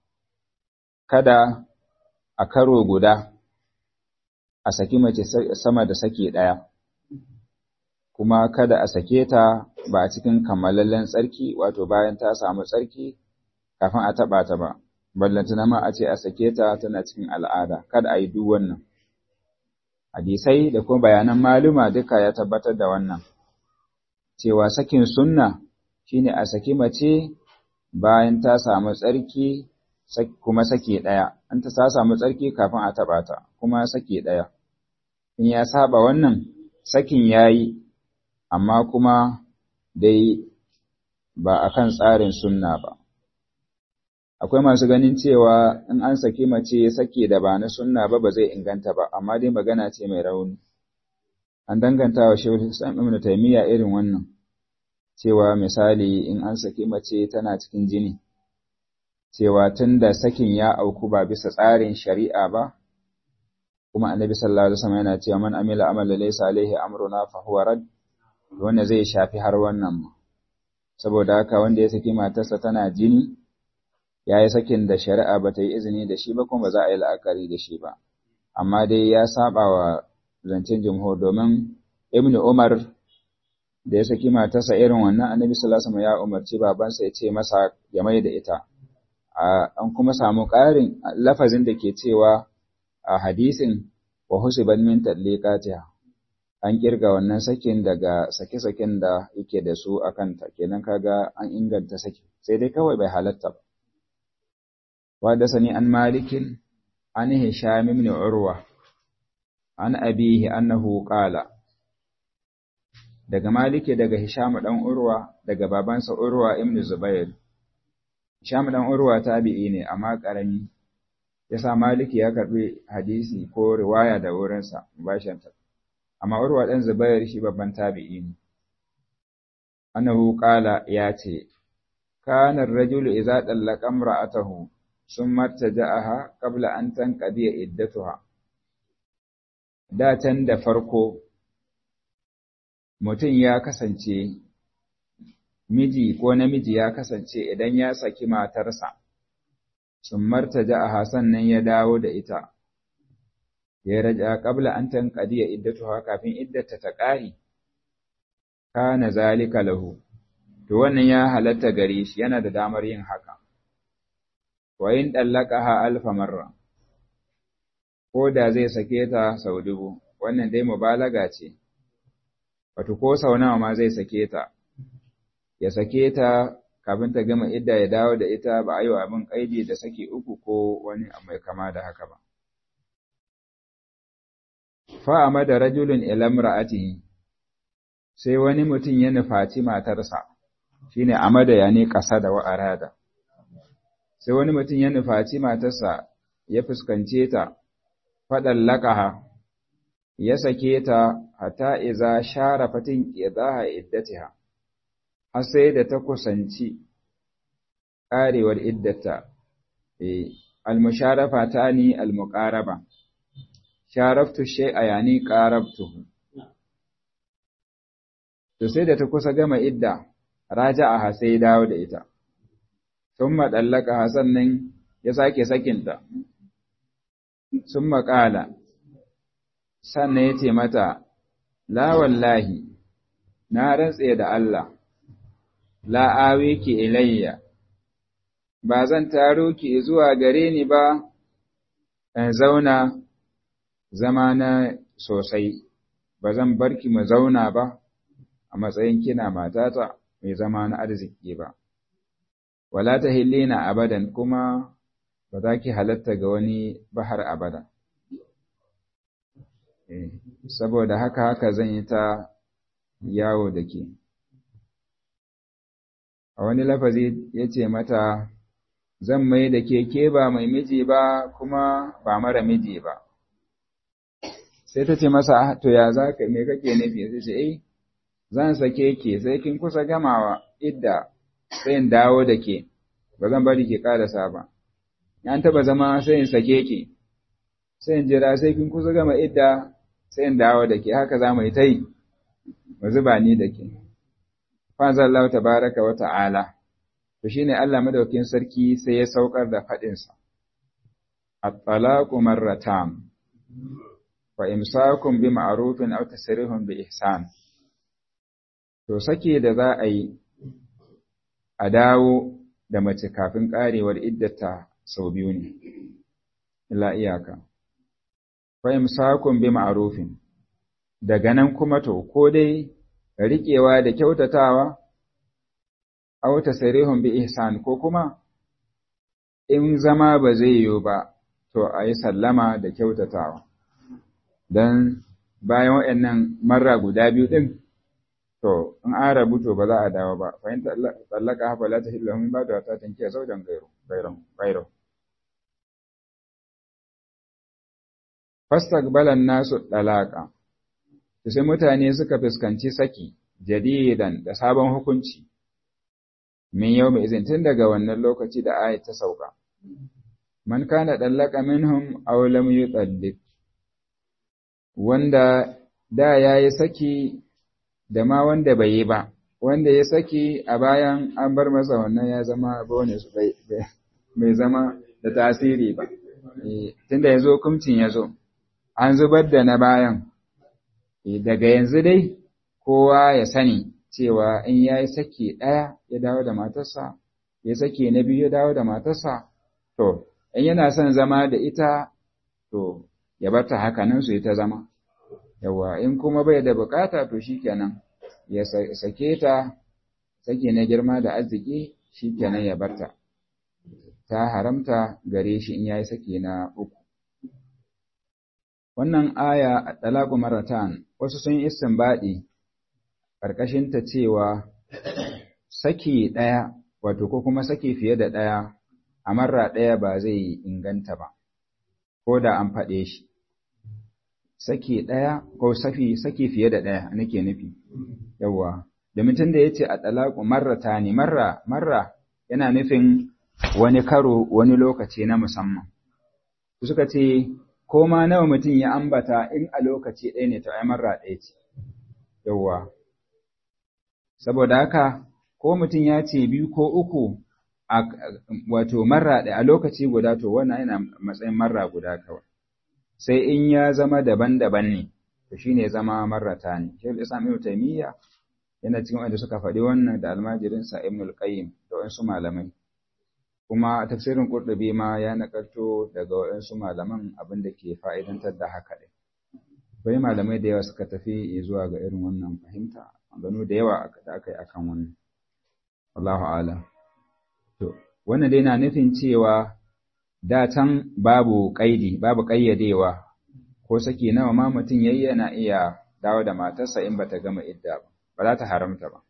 kada a karo guda a saki mace sama da sake ɗaya kuma kada a sake ta ba a cikin kammalallen tsarki wato bayan ta samu tsarki kafin a taɓa ta ba ballantana ma a ce a sake ta tana cikin al'ada kada a yi duk wannan hadisai da kuma bayanan maluma duka ya tabbatar da wannan cewa sakin sunna shine a saki mace bayan ta samu tsarki kuma sake ɗaya an ta sa samu tsarki kafin a taɓa ta kuma sake ɗaya in ya saba wannan sakin yayi amma kuma dai ba akan tsarin sunna ba akwai masu ganin cewa in an saki mace sake da ba na sunna ba ba zai inganta ba amma dai magana ce mai rauni an danganta wa shehu Islam Ibn Taymiyyah irin wannan cewa misali in an saki mace tana cikin jini cewa tunda sakin ya auku ba bisa tsarin shari'a ba kuma annabi sallallahu alaihi wasallam yana cewa man amila amalan laysa alaihi amruna fa huwa rad wanda zai shafi har wannan saboda haka wanda ya saki matarsa tana jini ya yi sakin da shari'a ba ta yi izini da shi ba kuma ba za a yi la'akari da shi ba amma dai ya saba wa zancen jumhur domin ibnu umar da ya saki matarsa irin wannan annabi sallallahu alaihi wasallam ya umarci babansa ya ce masa ya mai da ita an kuma samu ƙarin lafazin da ke cewa a hadisin wa husiban min tadliqatiha an kirga wannan sakin daga sake-saken da yake da su a kanta kenan kaga an inganta saki sai dai kawai bai halatta ba وحدثني عن مالك عن هشام بن عروة عن أبيه أنه قال daga Maliki daga Hisham dan Urwa daga babansa Urwa ibn Zubair Hisham dan Urwa tabi'i ne amma karami yasa Maliki ya karbi hadisi ko riwaya da wurinsa mubashanta amma Urwa dan Zubair shi babban tabi'i ne annahu qala ya ce kana ar-rajulu idza dallaqa imra'atahu summa taja'aha qabla an tanqadiya iddatuha da can da farko mutum ya kasance miji ko namiji ya kasance idan ya saki matarsa sun martaja a Hassan nan ya dawo da ita ya raja qabla an tanqadiya iddatuha kafin iddata ta ƙari kana zalika lahu to wannan ya halatta gare shi yana da damar yin haka wa in dallaqaha alfa marra ko da zai sake ta sau dubu wannan dai mubalaga ce wato ko sau nawa ma zai sake ta ya sake ta kafin ta gama idda ya dawo da ita ba a yi wa abin kaidi da saki uku ko wani mai kama da haka ba fa'ama da rajulun ilam ra'atihi sai wani mutum ya nufaci matarsa shine amada ya ne ƙasa da wa'arada sai wani mutum ya nufaci matarsa ya fuskance ta faɗan laƙaha ya sake ta hata iza share fatin ƙidaha iddatiha har sai da ta kusanci ƙarewar iddata al-musharafa tani al-muqaraba sharaftu shay'a yani qarabtuhu to sai da ta kusa gama idda raja'a sai dawo da ita thumma dallaka sannan ya sake sakinta summa qala sannan ya ce mata, La wallahi, na rantse da Allah, la'awe ki ilayya, ba zan taro ki zuwa gare ni ba, in zauna zama na sosai, ba zan bar ki mu zauna ba a matsayin kina matata mai zama na arziki ba. Wala ta hillina abadan kuma ba za ki halatta ga wani bahar abada. saboda haka haka zan yi ta yawo da ke. A wani lafazi ya ce mata, Zan mai da ke ke ba mai miji ba kuma ba mara miji ba. Sai ta ce masa, To ya za ka me kake nufi? Sai ce, Eh, zan sake ke sai kin kusa gamawa idda sai in dawo da ke, ba zan bari ke ƙarasa ba. Yan taɓa zama sai in sake ke, sai in jira sai kin kusa gama idda sai in dawo da ke haka za mu yi ta yi mu zuba ni da ke fazan Allah tabaraka wa ta'ala to shine Allah madaukakin sarki sai ya saukar da fadin sa at-talaqu marratan fa imsakun bi ma'rufin aw tasrihun bi ihsan to sake da za a yi a dawo da mace kafin karewar iddata sau biyu ne ila iyaka fahimsakun bi ma'arufin, daga nan kuma to, ko dai riƙewa da kyautatawa, auta sarihun bi ihsan ko kuma in zama ba zai yiwu ba, to a yi sallama da kyautatawa. Don bayan waɗannan marra guda biyu ɗin, to, in an rabu to ba za a dawo ba, fahimta tsallaka hafa la ta hillu min ba da wata tankiya zaujan gairo. fastaqbalan nasu dalaka sai mutane suka fuskanci saki jadidan da sabon hukunci min yau mai izin tun daga wannan lokaci da ayat ta sauka man kana dallaka minhum aw lam yutallik wanda da yayi saki da ma wanda bai yi ba wanda ya saki a bayan an bar masa wannan ya zama bonus bai zama da tasiri ba tunda yazo hukuncin yazo an zubar da na bayan, daga yanzu dai kowa ya sani cewa in ya yi sake ɗaya ya dawo da matarsa, ya sake na biyu ya dawo da matarsa, to, in yana son zama da ita, to, ya bata haka nan su yi ta zama. Yawa, in kuma bai da bukata to shi kenan, ya sake ta, sake na girma da arziki shi kenan ya barta. Ta haramta gare shi in ya yi sake na uku. Wannan aya a ɗalaƙu maratan wasu sun yi istinbaɗi ƙarƙashinta cewa saki ɗaya wato ko kuma saki fiye da ɗaya a marra ɗaya ba zai inganta ba ko da an faɗe shi saki ɗaya ko safi saki fiye da ɗaya nake nufi yawwa da mutum da ya ce a ɗalaƙu marrata ne marra marra yana nufin wani karo wani lokaci na musamman suka ce ko ma nawa mutum ya ambata in a lokaci ɗaya ne to ai marra ɗaya ce yawwa saboda haka ko mutum ya ce biyu ko uku a wato marra ɗaya a lokaci guda to wannan yana matsayin marra guda kawai sai in ya zama daban-daban ne to shine zama marrata ne shi Islam Ibn Taymiyyah yana cikin wanda suka faɗi wannan da almajirinsa Ibn al-Qayyim da wasu malamai kuma tafsirin Qurtubi ma ya nakalto daga waɗansu malaman abin da ke fa'idantar da haka ɗin. Bai malamai da yawa suka tafi zuwa ga irin wannan fahimta, gano da yawa da aka yi akan wannan. Allahu ala. To, wannan dai na nufin cewa da can babu ƙaidi, babu ƙayyadewa, ko saki nawa ma mutum yayi yana iya dawo da matarsa in bata gama idda ba, ba za ta haramta ba.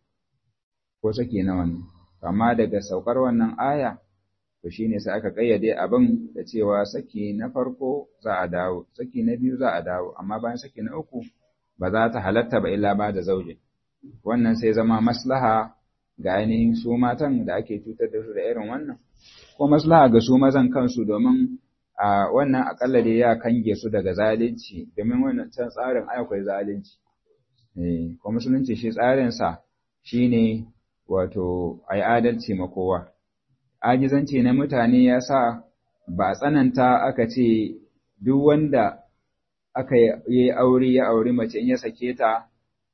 Ko saki nawa ne. Amma daga saukar wannan aya, to shi ne sai aka ƙayyade abin da cewa saki na farko za a dawo, saki na biyu za a dawo, amma bayan saki na uku ba za ta halatta ba illa ba da zauje. Wannan sai zama maslaha ga ainihin su matan da ake cutar da su da irin wannan, ko maslaha ga su mazan kansu domin a wannan akalla dai ya kange su daga zalunci, domin wannan can tsarin akwai zalunci. Ko musulunci shi tsarinsa shi ne wato a yi adalci ma kowa. ajizanci na mutane ya sa ba a tsananta aka ce duk wanda aka yi aure ya auri mace in ya sake ta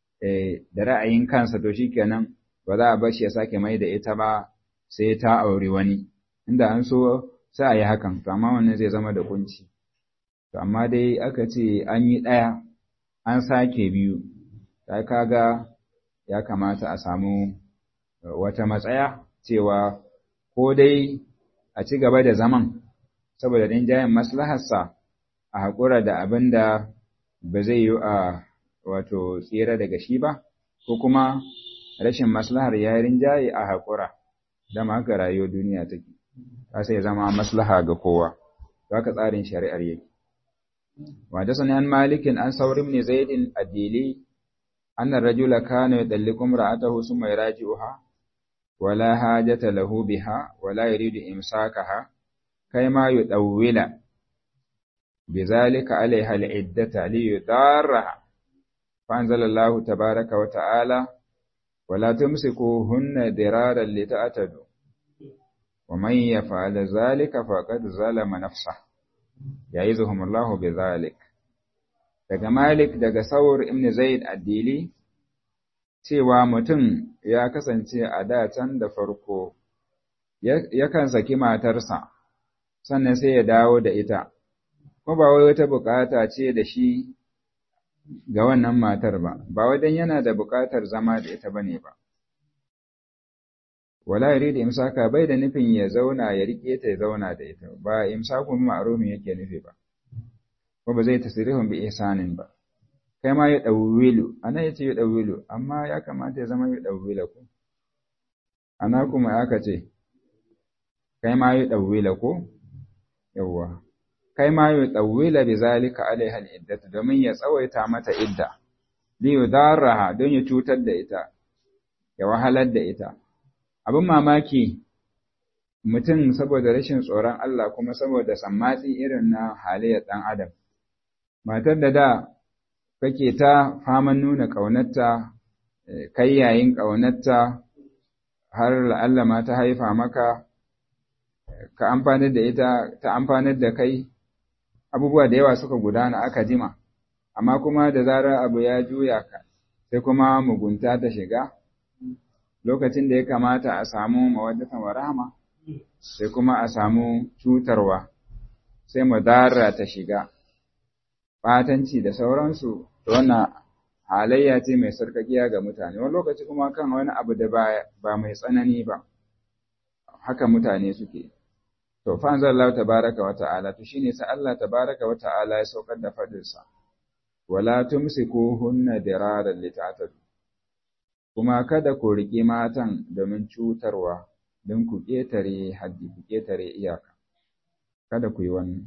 da ra'ayin kansa to shikenan ba za a bar shi ya sake mai da ita ba sai ta auri wani inda an so sai a yi hakan to amma wannan zai zama da kunci to amma dai aka ce an yi ɗaya an sake biyu ta kaga ya kamata a samu wata matsaya cewa ko dai a ci gaba da zaman saboda rinjayen maslaharsa a haƙura da abin da ba zai yi a wato tsira daga shi ba, ko kuma rashin maslahar ya rinjaye a haƙura, dama haka rayuwar duniya take, ta sai zama maslaha ga kowa, za ka tsarin shari'ar yake. Wada sanan malikin an saurin ne zaidin addili, annan rajula kana ya ɗalli kumra a taho su mai raji'uha, ولا حاجة له بها ولا يريد إمساكها كيما يطول بذلك عليها العدة ليضارها فأنزل الله تبارك وتعالى ولا تمسكوهن درارا لتعتدوا ومن يفعل ذلك فقد ظلم نفسه يعظهم الله بذلك daga Malik daga Saur ibn Zaid ad-Dili cewa mutum ya kasance a da can da farko yakan saki matarsa sannan sai ya dawo da ita ko ba wai wata bukata ce da shi ga wannan matar ba ba wadan yana da bukatar zama da ita bane ba wala yuridu imsaka bai da nufin ya zauna ya rike ta ya zauna da ita ba imsakun ma'rumi yake nufi ba ko ba zai tasrihun bi ihsanin ba kai ma ya ɗauwilu, ana ya ce ya ɗauwilu, amma ya kamata ya zama ya ɗauwila ku. Ana kuma aka ce, kai ma ya ɗauwila ku, yawwa, kai ma ya ɗauwila bi zalika alaihal iddatu domin ya tsawaita mata idda, li yudarraha don ya cutar da ita, ya wahalar da ita. Abin mamaki mutum saboda rashin tsoron Allah kuma saboda sammatsi irin na halayyar ɗan Adam. Matar da da kake ta faman nuna ƙaunarta, kai yayin ƙaunarta har la'alla ma ta haifa maka, ka amfanar da ita, ta amfanar da kai, abubuwa da yawa suka gudana aka jima, amma kuma da zarar abu ya juya ka, sai kuma mugunta ta shiga, lokacin da ya kamata a samu mawaddatan wa rahama, sai kuma a samu cutarwa, sai madara ta shiga. ɓatanci da sauransu, to wannan halayya ce mai sarkakiya ga mutane, wani lokaci kuma kan wani abu da ba mai tsanani ba, haka mutane suke. To, fa Allah tabaraka wa ta'ala, to shine sai Allah tabaraka wa ta'ala ya saukar da fadinsa, wala tumsiku hunna diraran lita'tadu. kuma kada ku riƙi matan domin cutarwa don ku ƙetare haddi ku ƙetare iyaka kada ku yi wannan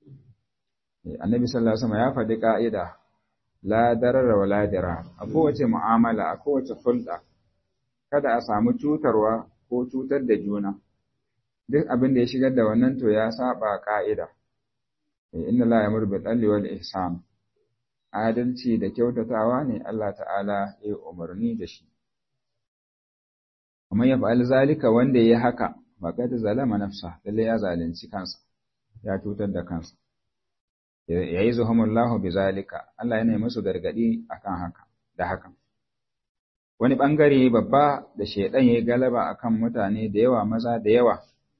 annabi sallallahu alaihi wasallam ya faɗi ƙa'ida la darara wa la dira a kowace mu'amala a kowace hulɗa kada a samu cutarwa ko cutar da juna duk abin da ya shigar da wannan to ya saba ƙa'ida inna la yamur bil adli wal ihsan adalci da kyautatawa ne Allah ta'ala ya umarni da shi kuma ya fa'al zalika wanda ya haka faqad zalama nafsa lalle ya zalunci kansa ya cutar da kansa yayi zuhamullahu bi zalika Allah yana musu gargadi akan haka da haka wani bangare babba da shedan yayi galaba akan mutane da yawa maza da yawa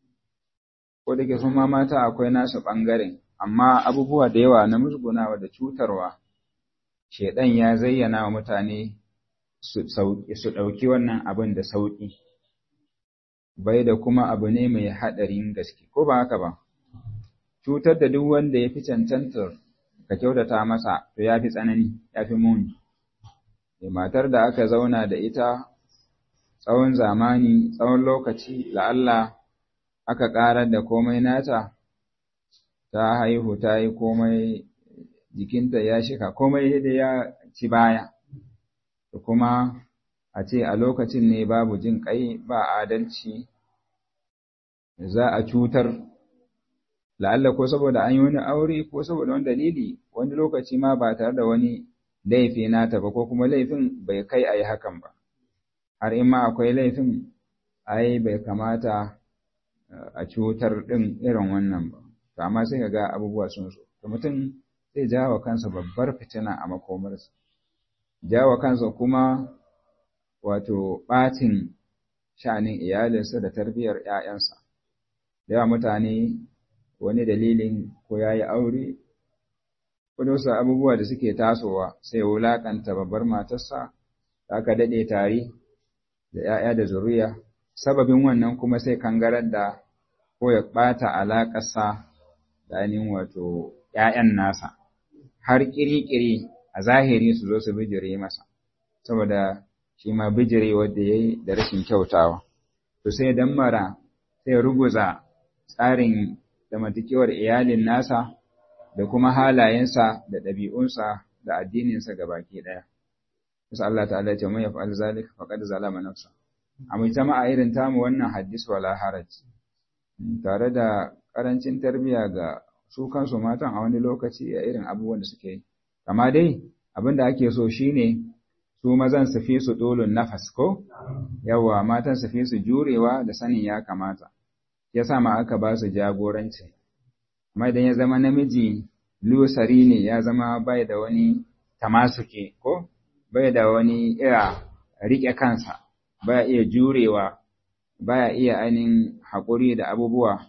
ko da ke sun ma mata akwai nasu bangaren amma abubuwa da yawa na musgunawa da cutarwa shedan ya zayyana wa mutane su ɗauki wannan abin da sauƙi bai da kuma abu ne mai haɗarin gaske ko ba haka ba cutar da duk wanda ya fi cancantar ka kyautata masa to ya fi tsanani ya fi muni matar da aka zauna da ita tsawon zamani tsawon lokaci la'alla aka ƙarar da komai nata ta haihu ta yi komai jikinta ya shika komai da ya ci baya da kuma a ce a lokacin ne babu jin ƙai ba adalci za a cutar la'alla ko saboda an yi wani aure ko saboda wani dalili wani lokaci ma ba tare da wani laifi nata ba ko kuma laifin bai kai a yi hakan ba har in ma akwai laifin ai bai kamata a cutar ɗin irin wannan ba to amma sai ka ga abubuwa sun so to mutum zai jawo kansa babbar fitina a makomarsa jawo kansa kuma wato ɓatin sha'anin iyalinsa da tarbiyyar ‘ya'yansa da yawa mutane wani dalilin ko ya yi aure ko wasu abubuwa da suke tasowa sai ya wulaƙanta babbar matarsa da aka daɗe tare da ‘ya'ya da zuriya sababin wannan kuma sai kangarar da ko ya ɓata alaƙarsa da ainihin wato ‘ya'yan nasa har ƙiri-ƙiri a zahiri su zo su bijire masa saboda shi ma bijire wadda ya yi da rashin kyautawa to sai dan mara sai ruguza tsarin zamantakewar iyalin nasa da kuma halayensa da ɗabi'unsa da addininsa ga baki ɗaya. Musa Allah ta'ala ya ce mun yaf'al zalika faqad zalama nafsa. A mai jama'a irin tamu wannan hadis wala haraj. Tare da ƙarancin tarbiyya ga su kansu matan a wani lokaci a irin abubuwan da suke yi. Amma dai abin da ake so shine su mazan su fi su dolun nafas ko? Yawwa matan su fi su jurewa da sanin ya kamata. Ya sa ma aka ba su jagoranci. Amma idan ya zama namiji lusari ne ya zama bai da wani tamasuke ko? Bai da wani iya riƙe kansa, baya iya jurewa, baya iya ainihin haƙuri da abubuwa.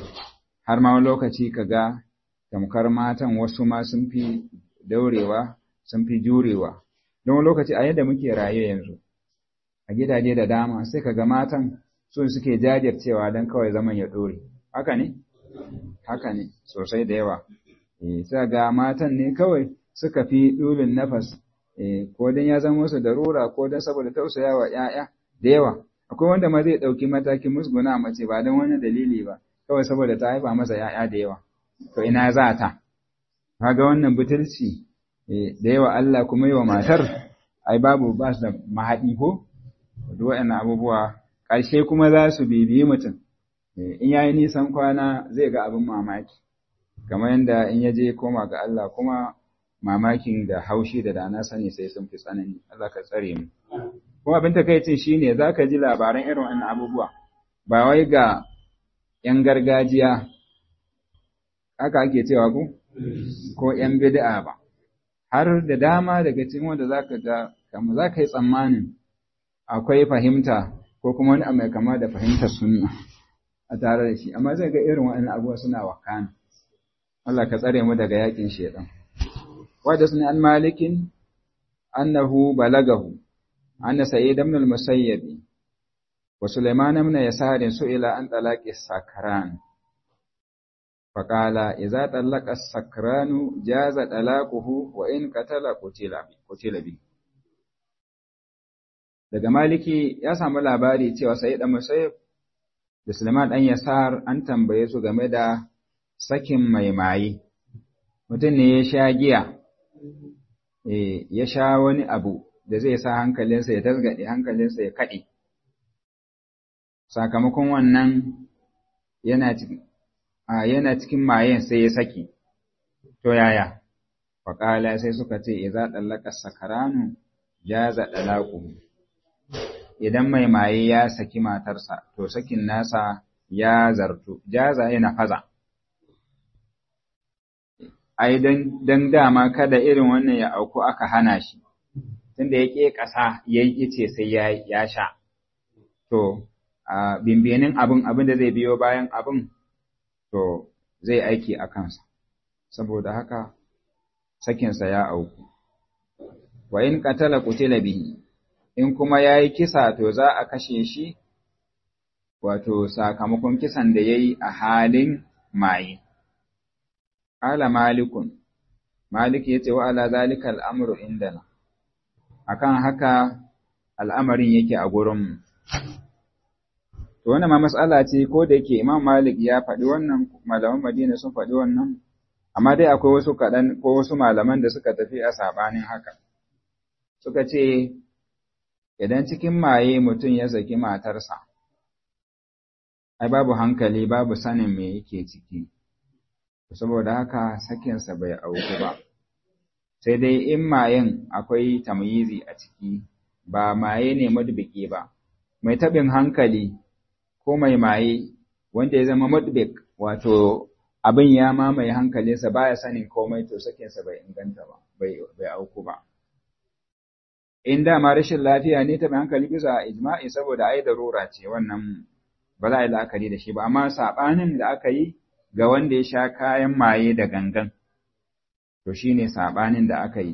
Har ma lokaci ka ga tamkar matan wasu ma sun fi daurewa, sun fi jurewa. Don lokaci a yadda muke raye yanzu, a gidaje da dama sai ka ga matan sun suke jajircewa don kawai zaman ya ɗore. Haka ne? Haka ne, sosai da yawa. E, sai ga matan ne kawai suka fi ɗulin nafas, e, ko don ya zama musu darura ko don saboda tausaya wa ‘ya'ya da yawa. Akwai wanda ma zai ɗauki matakin musguna mace ba don wani dalili ba, kawai saboda ta haifa masa ‘ya'ya da yawa. To ina za ta? Kaga wannan butulci da yawa Allah kuma yi wa matar, ai babu ba su da mahaɗi ko? Duk waɗannan abubuwa ƙarshe kuma za su bibiyi mutum. In ya yi nisan kwana zai ga abin mamaki, kamar yadda in ya je koma ga Allah kuma mamakin da haushi da dana sani sai sun fi tsanani, Allah ka tsare mu. Kuma abin takaicin shi ne za ka ji labaran irin wannan abubuwa, ba wai ga ‘yan gargajiya, haka ake cewa ku? Ko ‘yan bid'a ba. har da dama daga cikin wanda za ka ga kama za ka yi tsammanin akwai fahimta ko kuma wani mai kama da fahimtar sunna a tare da shi amma zai ga irin waɗannan abubuwa suna wakana Allah ka tsare mu daga yakin shedan wadda sun an malikin annahu balagahu anna sayyid ibn al-musayyib wa sulaiman ibn yasar su'ila an talaqi sakran فقال إذا طلق السكران جاز طلاقه وإن قتل قتل قتل به daga maliki ya samu labari cewa sai da musayyib da Sulaiman dan Yasar an tambaye su game da sakin mai maye mutum ne ya sha giya eh ya sha wani abu da zai sa hankalinsa ya tasgade hankalinsa ya kade sakamakon wannan yana cikin yana cikin mayen sai ya saki to yaya faƙala sai suka ce idza dallaka sakaranu jaza dalaquhu idan mai maye ya saki matarsa to sakin nasa ya zartu jaza yana faza ai dan dan dama kada irin wannan ya auku aka hana shi tunda yake ƙasa yayi ice sai ya ya sha to a bimbenin abin abin da zai biyo bayan abin to zai aiki a kansa saboda haka sakinsa ya auku wa in qatala qutila bihi in kuma yayi kisa to za a kashe shi wato sakamakon kisan da yayi a halin maye ala malikun malik yace wa ala zalika al'amru indana akan haka al'amarin yake a gurin mu to wannan ma mas'ala ce ko da yake imam malik ya faɗi wannan malaman madina sun faɗi wannan amma dai akwai wasu kaɗan ko wasu malaman da suka tafi a sabanin haka suka ce idan cikin maye mutum ya saki matarsa ai babu hankali babu sanin me yake ciki saboda haka sakinsa bai auku ba sai dai in mayen akwai tamyizi a ciki ba maye ne madubiki ba mai taɓin hankali ko mai maye wanda ya zama madubik wato abin ya mamaye hankalinsa baya sanin komai to sakinsa bai inganta ba bai auku ba in dama rashin lafiya ne ta hankali bisa ijma'i saboda ai darura ce wannan ba za a yi la'akari da shi ba amma saɓanin da aka yi ga wanda ya sha kayan maye da gangan to shine saɓanin da aka yi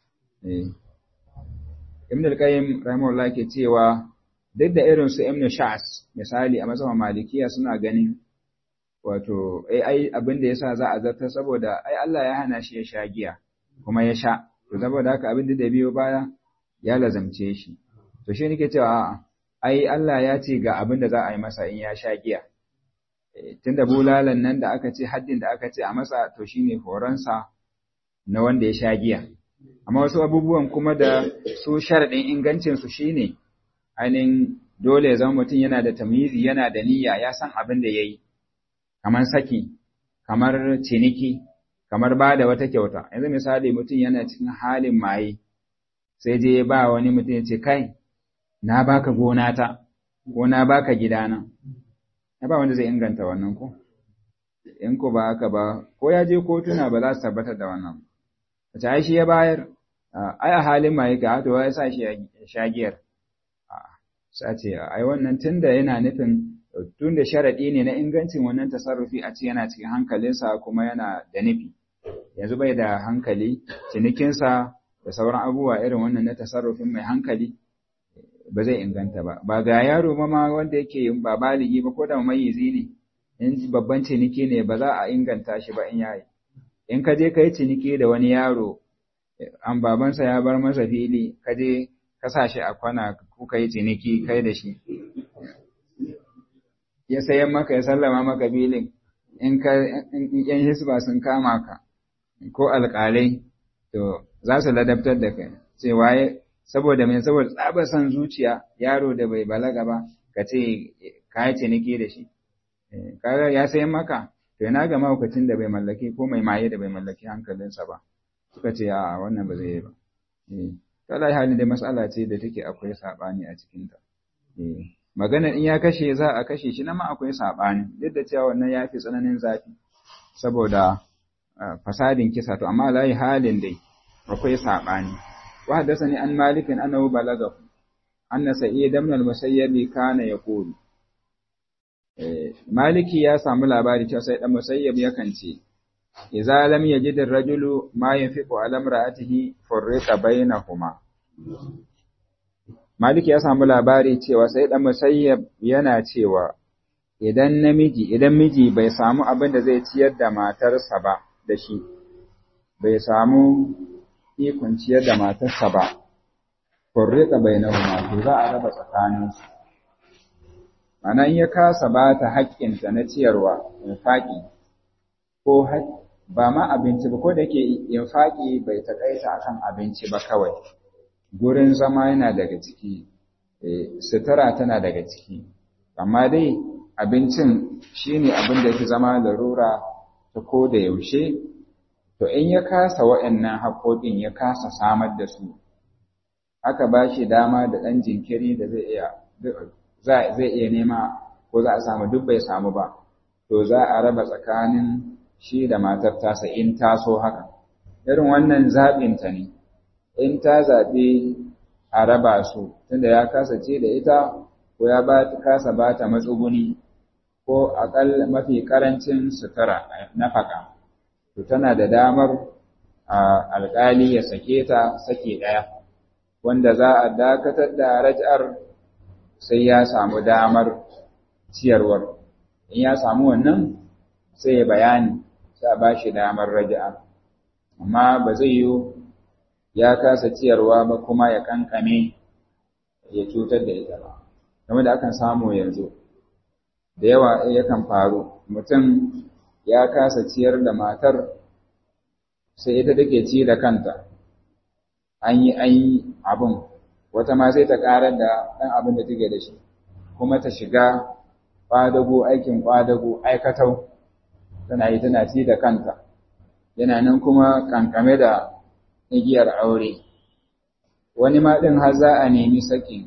ibn al-qayyim rahimahullah ke cewa duk da irin su ibn sha'as misali a mazhaban malikiya suna ganin wato ai ai abin da yasa za a zartar saboda ai Allah ya hana shi ya sha giya kuma ya sha to saboda haka abin da biyo baya ya lazamce shi to shi nake cewa a'a ai Allah ya ce ga abin da za a yi masa in ya sha giya tunda bulalan nan da aka ce haddin da aka ce a masa to shine horonsa na wanda ya sha giya amma wasu abubuwan kuma da su sharadin ingancin su shine ainihin dole ya zama mutum yana da tamizi yana da niyya ya san abin da yayi kamar saki kamar ciniki kamar ba da wata kyauta yanzu misali mutum yana cikin halin maye sai je ba wani mutum ya ce kai na baka gona ta ko na baka gidana ya ba wanda zai inganta wannan ko in ko ba haka ba ko ya je kotuna ba za su tabbatar da wannan wace ai shi ya bayar ai a halin maye ga to ya sa shi ya shagiyar sai ce ai wannan tunda yana nufin tunda sharadi ne na ingancin wannan tasarrufi a ce yana cikin hankalinsa kuma yana da nufi yanzu bai da hankali cinikinsa da sauran abubuwa irin wannan na tasarrufin mai hankali ba zai inganta ba ba ga yaro ma ma wanda yake ba baligi ba ko da mayizi ne in babban ciniki ne ba za a inganta shi ba in yayi in ka je ka yi ciniki da wani yaro an babansa ya bar masa fili ka je ka sa shi a kwana kuka yi ciniki kai da shi ya sayan maka ya sallama maka filin in ka yan hisba sun kama ka ko alƙalai to za su ladabtar da kai cewa saboda mai saboda tsabar son zuciya yaro da bai balaga ba ka ce ka yi ciniki da shi kaga ya sayan maka to yana ga mahaukacin da bai mallaki ko mai maye da bai mallaki hankalinsa ba suka ce a wannan ba zai yi ba ta lai halin da mas'ala ce da take akwai saɓani a cikinta magana in ya kashe za a kashe shi na ma akwai saɓani duk da cewa wannan ya fi tsananin zafi saboda fasadin kisa to amma layi halin dai akwai saɓani wa haddathani an malikin annahu balagahu anna sa'id ibn al-musayyib kana yaqulu maliki ya samu labari cewa sai dan musayyib yakan ce idza lam yajid ar-rajulu ma yafiqu ala imra'atihi furriqa bainahuma maliki ya samu labari cewa sai dan musayyib yana cewa idan namiji idan miji bai samu abin da zai ciyar da matarsa ba da shi bai samu ikon ciyar da matarsa ba furriqa bainahuma to za a raba tsakaninsu Mana in ya kasa ba ta haƙƙinta na ciyarwa, infaƙi, ko ba ma abinci ba, ko da ke infaƙi bai taƙaita a kan abinci ba kawai, gurin zama yana daga ciki, sutura tana daga ciki, amma dai abincin shi ne abin da fi zama larura ta ko da yaushe, to in ya kasa waɗannan haƙoƙin ya kasa samar da su, aka ba shi dama da ɗan jinkiri da zai iya zai iya nema ko za a samu duk bai samu ba to za a raba tsakanin shi da matar tasa in ta so haka irin wannan zaɓinta ne in ta zaɓi a raba su tunda ya kasa ce da ita ko ya ba kasa ba ta matsuguni ko aƙal mafi ƙarancin sutura nafaka to tana da damar alƙali ya sake ta sake ɗaya wanda za a dakatar da raj'ar sai ya samu damar ciyarwar in ya samu wannan sai ya bayani sai a bashi damar raja'a amma ba zai yi ya kasa ciyarwa ba kuma ya kankame ya cutar da ita ba game da akan samu yanzu da yawa yakan faru mutum ya kasa ciyar da matar sai ita take ci da kanta an yi an yi abin wata ma sai ta ƙarar da ɗan abin da take da shi kuma ta shiga ƙwadago aikin ƙwadago aikatau tana yi tana ci da kanta yana nan kuma kankame da igiyar aure wani ma ɗin har za a nemi sakin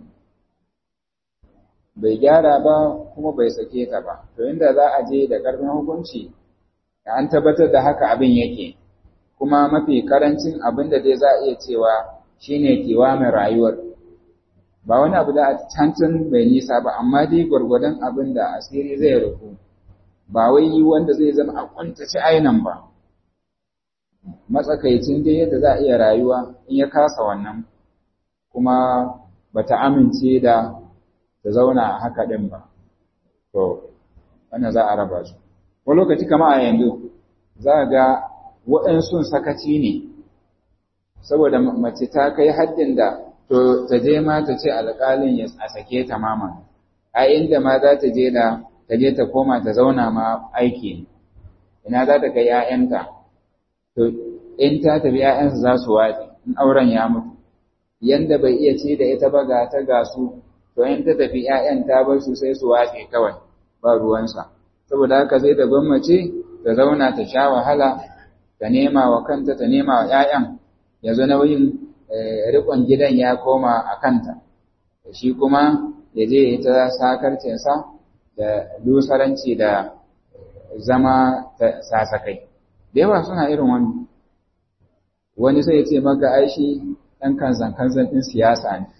bai gyara ba kuma bai sake ta ba to inda za a je da ƙarfin hukunci an tabbatar da haka abin yake kuma mafi karancin abin da dai za a iya cewa shine kiwamin rayuwar ba wani abu da a cancan bai nisa ba amma dai gwargwadon abin da asiri zai rufu ba wai yi wanda zai zama a kuntace ainan ba matsakaicin dai yadda za a iya rayuwa in ya kasa wannan kuma bata amince da ta zauna a haka din ba to wannan za a raba su wani lokaci kama a yanzu za ga waɗansu sakaci ne saboda mace ta kai haddin da to ta je ma ta ce alƙalin ya a sake ta mama a inda ma za ta je da ta je ta koma ta zauna ma aiki ina za ta kai 'ya'yanta to in ta tafi 'ya'yansa za su watsi in auren ya mutu yanda bai iya ce da ita ba ga ta ga su to in ta tafi 'ya'yan ta bar su sai su watsi kawai ba ruwansa saboda haka sai ta gwammace ta zauna ta sha wahala ta nema wa kanta ta nema wa 'ya'yan yanzu nauyin riƙon gidan ya koma a kanta shi kuma ya je ya ta sakarcinsa da lusaranci da zama sasakai da yawa suna irin wani wani sai ya ce maka aishi ɗan kanzan kanzan ɗin siyasa ne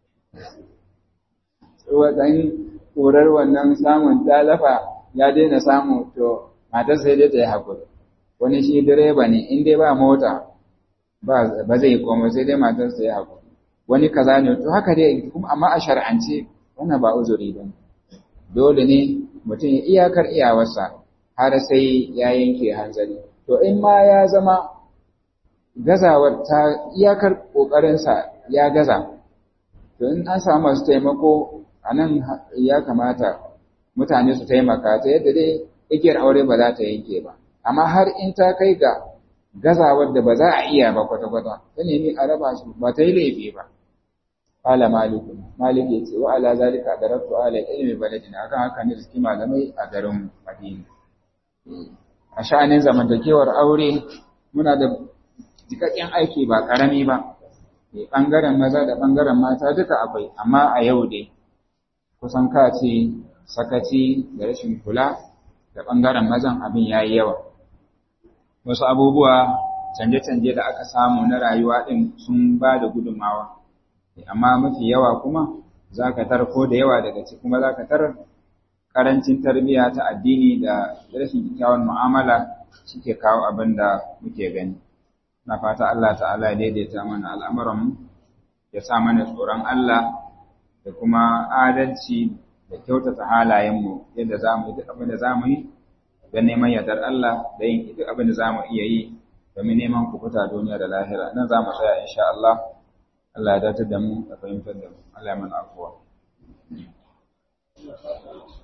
wadan ƙorar wannan samun talafa ya daina samu to matar sai dai ta yi haƙuri wani shi direba ne in dai ba mota ba zai koma sai dai matar sai ya haƙuri wani kaza ne to haka dai kuma amma a shar'ance wannan ba uzuri ba dole ne mutum ya iyakar iyawarsa har sai ya yanke hanzari to in ma ya zama gazawar ta iyakar ƙoƙarinsa ya gaza to in an samu masu taimako a nan ya kamata mutane su taimaka ta yadda dai igiyar aure ba za ta yanke ba amma har in ta kai ga gazawar da ba za a iya ba kwata-kwata ta nemi a raba su ba ta yi laifi ba Ala maliku malik ya ce wa ala zalika darabtu ala ilmi baladina akan haka ne suke malamai a garin Madina a sha'anin zamantakewar aure muna da jikakken aiki ba karami ba bangaren maza da bangaren mata duka akwai amma a yau dai kusan ka ce sakaci da rashin kula da bangaren mazan abin yayi yawa wasu abubuwa canje-canje da aka samu na rayuwa din sun ba da gudunmawa amma mafi yawa kuma za ka tar ko da yawa daga ciki kuma za ka tar karancin tarbiyya ta addini da rashin kyakkyawan mu'amala suke kawo abin da muke gani na fata Allah ta'ala ya daidaita mana al'amuran ya sa mana tsoron Allah da kuma adalci da kyautata halayenmu yadda za mu yi duk abin da za mu yi don neman yardar Allah da yin duk abin da za mu iya yi domin neman kukuta duniya da lahira nan za mu tsaya insha Allah Allah ya datar da mu da fahimtar da mu Allah ya mana afuwa